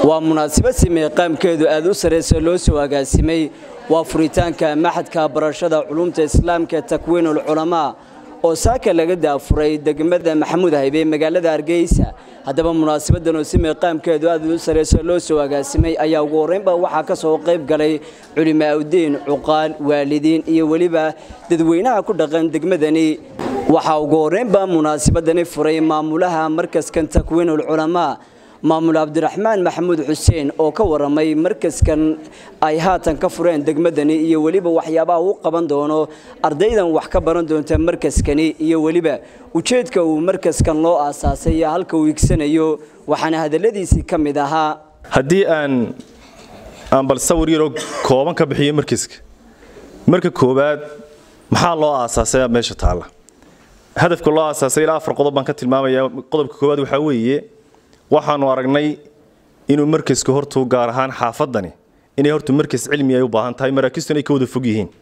waa munaasabad simee qaamkeedu aad u sarraysa loo soo agaasimay waa furitaanka maxadka barashada culumta islaamka takwiinul culamaa oo saaka laga daafuray degmada maxamuud haybe magaalada hargeysa haddaba munaasabadan oo simee qaamkeedu aad u sarraysa loo soo agaasimay ayaa ugu horreynba waxaa ka soo qayb galay culimaaudiin cuqaal waalidiin iyo weliba dadweynaha ku dhaqan degmadani waxaa ugu horreynba munaasabadani furay maamulaha markaskan takwiinul culamaa maamul cabdiraxmaan maxamuud xuseen oo ka waramay markaskan ay haatan ka fureen degmadani iyo weliba waxyaabaha u qaban doono ardaydan wax ka baran doonta markaskani iyo weliba ujeedka uu markaskan loo aasaasay iyo halka uu igsanayo waxaana hadaladiisii ka mid ahaa haddii aan aan bal sawir yaroo kooban ka bixiyo markiska marka koowaad maxaa loo aasaasay meesha taalla hadafka loo aasaasay ilaa afar qodob baan ka tilmaamaya qodobka koowaad waxaa weeye waxaanu aragnay inuu markaska hortu gaar ahaan xaafadani inay hortu markas cilmi ay u baahan tahay maraakistuna ay ka wada fog yihiin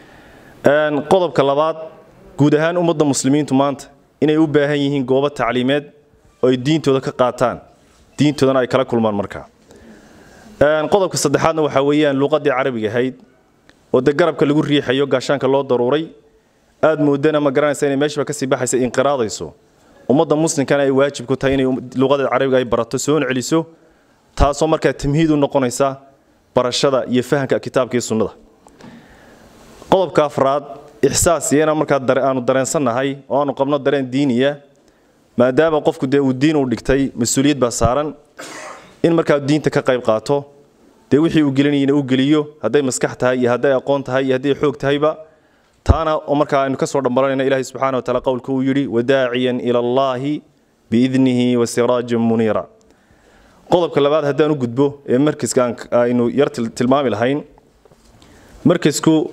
qodobka labaad guud ahaan ummadda muslimiintu maanta inay u baahan yihiin goobo tacliimeed oo ay diintooda ka qaataan diintoodana ay kala kulmaan markaa qodobka saddexaadna waxaa weeyaan luuqadii carabiga ahayd oo de garabka lagu riixayo gaashaanka loo daruuray aad moodana ma garanaysa inay meeshaba kasii baxaysa inqiraadayso ummadda muslimkana ay waajib ku tahay inay luuqada carabiga ay barato soona celiso taasoo markaa tamhiid u noqonaysa barashada iyo fahamka kitaabka iyo sunnada qodobka afraad ixsaas iyana markaa aanu dareensannahay oo aanu qabno dareen diiniya maadaama qofku dee uu diin u dhigtay mas-uuliyad baa saaran in markaa diinta ka qayb qaato dee wixii uu gelinayana u geliyo hadday maskax tahay iyo hadday aqoon tahay iyo hadday xoog tahayba taana oo markaa aynu ka soo dhambaranayna ilaahay subxaana wataala qowlka uu yidhi wadaaciyan ila allaahi biidnihi wa siraajan muniira qodobka labaad haddaan u gudbo ee markaska aynu yar tilmaami lahayn markasku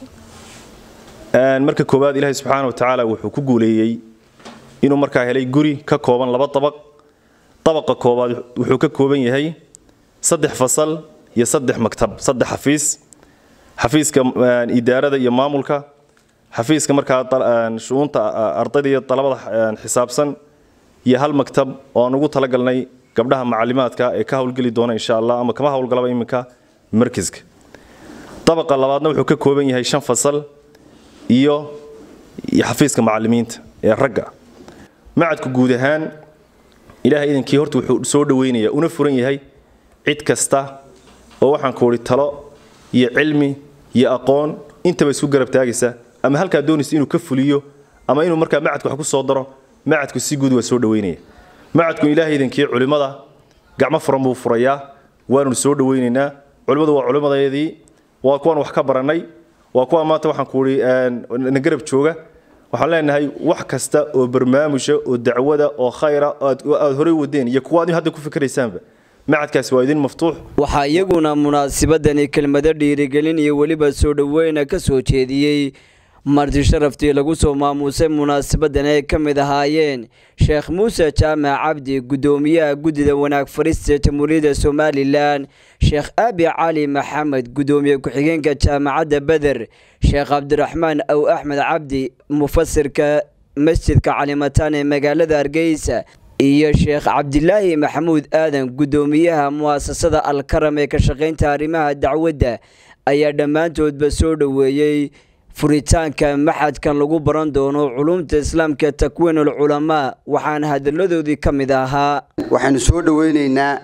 marka koowaad ilaahay subxaana watacaala wuxuu ku guuleeyey inuu markaa helay guri ka kooban laba dabaq dabaqa koowaad wuxuu ka kooban yahay saddex fasal iyo saddex maktab saddex xafiis xafiiska idaarada iyo maamulka xafiiska markaa shu'uunta ardayda iyo dalabada xisaabsan iyo hal maktab oo aan ugu talagalnay gabdhaha macalimaadka ee ka howlgeli doona insha allah ama kama howlgalaba iminka markiska dabaqa labaadna wuxuu ka kooban yahay shan fasal iyo xafiiska macalimiinta ee ragga macadku guud ahaan ilahay idankii horta wuxuu soo dhaweynaya una furan yahay cid kasta oo waxaan ku idhi talo iyo cilmi iyo aqoon intaba isku garab taagaysa ama halkaa doonaysa inuu ka fuliyo ama inuu markaa macadku wax ku soo daro macadku si guud waa soo dhaweynaya macadku ilaahay idankii culimmada gacmo furan buu furayaa waanu soo dhaweynaynaa culimmadu waa culimmadeedii waa kuwaan wax ka barannay waa kuwaan maanta waxaan ku idhi na garab jooga waxaan leenahay wax kasta oo barnaamusha oo dacwada oo khayra aad horey wadeen iyo kuwa aad hadda ku fikraysaanba macadkaasi waa idin maftuux waxaa iyaguna munaasabadani kelmado dhiirigelin iyo weliba soo dhoweyna ka soo jeediyey marti sharaftii lagu soo maamuusay munaasabadan ay ka mid ahaayeen sheekh muuse jaamac cabdi guddoomiyaha guddida wanaag farista jamhuuriyadda somalilan sheekh abi cali maxamed guddoomiye ku-xigeenka jaamacadda beder sheekh cabdiraxmaan aw axmed cabdi mufasirka masjidka calimataan ee magaalada hargeysa iyo sheekh cabdilaahi maxamuud aadan guddoomiyaha mu'asasada alkaram ee ka shaqaynta arrimaha dacwadda ayaa dhammaantoodba soo dhoweeyey furitaanka maxadkan lagu baran doono culumta islaamka takwiinul culamaa waxaana hadalladoodii ka mid ahaa waxaynu soo dhoweynaynaa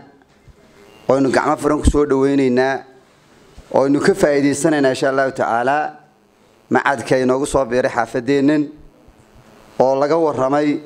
oynu gacmo furan ku soo dhoweynaynaa oynu ka faa'iidaysanaynaa insha allahu tacaalaa macadka inoogu soo biiray xaafadeennan oo laga waramay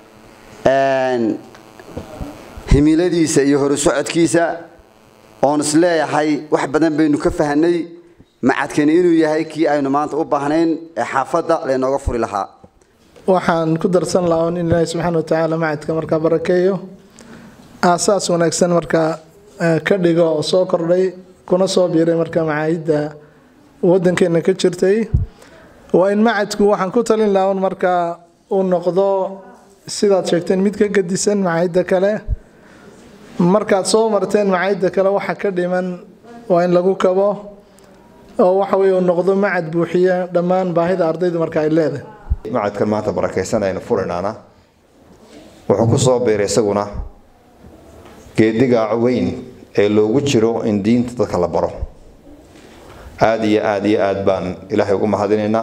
himiladiisa iyo horu socodkiisa oon is leeyahay wax badan baynu ka fahanay macadkani inuu yahay kii aynu maanta u baahnayn ee xaafadda laynooga furi lahaa waxaan ku darsan lahaa in ilaahi subxaana watacaala macadka markaa barakeeyo aasaas wanaagsan markaa ka dhigo oo soo kordhay kuna soo biiray markaa macaahidda wadankeena ka jirtay waa in macadku waxaan ku talin lahaa un markaa uu noqdo sidaad sheegteen mid ka gadisan macaahidda kale markaad soo marteen macaahidda kale waxa ka dhiman waa in lagu kabo oo waxa weye uu noqdo macad buuxiya dhammaan baahida ardaydu marka ay leedahay macadkan maanta barakaysan aynu furinaana wuxuu ku soo biiray isaguna geediga weyn ee loogu jiro in diinta dadka la baro aada iyo aada iyo aada baan ilaahay ugu mahadinaynaa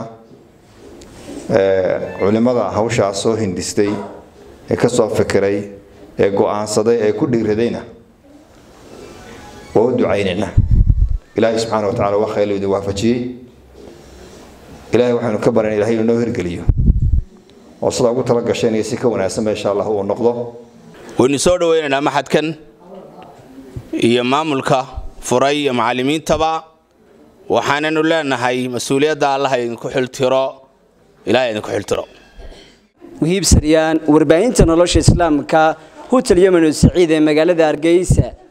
culimada hawshaas soo hindistay ee kasoo fikiray ee go-aansaday ee ku dhiiradayna waa u ducaynaynaa ilaahay subxaana wa tacala waa khayr idin waafajiyey ilaahay waxaynu ka baran ilahay inuu noo hirgeliyo oo sidaa ugu tala gasheen iyo si ka wanaagsanba insha allah uu noqdo waynu soo dhaweynaynaa maxadkan iyo maamulka furay iyo macallimiintaba waxaananu leenahay mas-uuliyadda allah idinku xiltiro ilahay idinku xiltiro wahiib saryaan warbaahinta nolosha islaamka hutel yemenu saciid ee magaalada hargeysa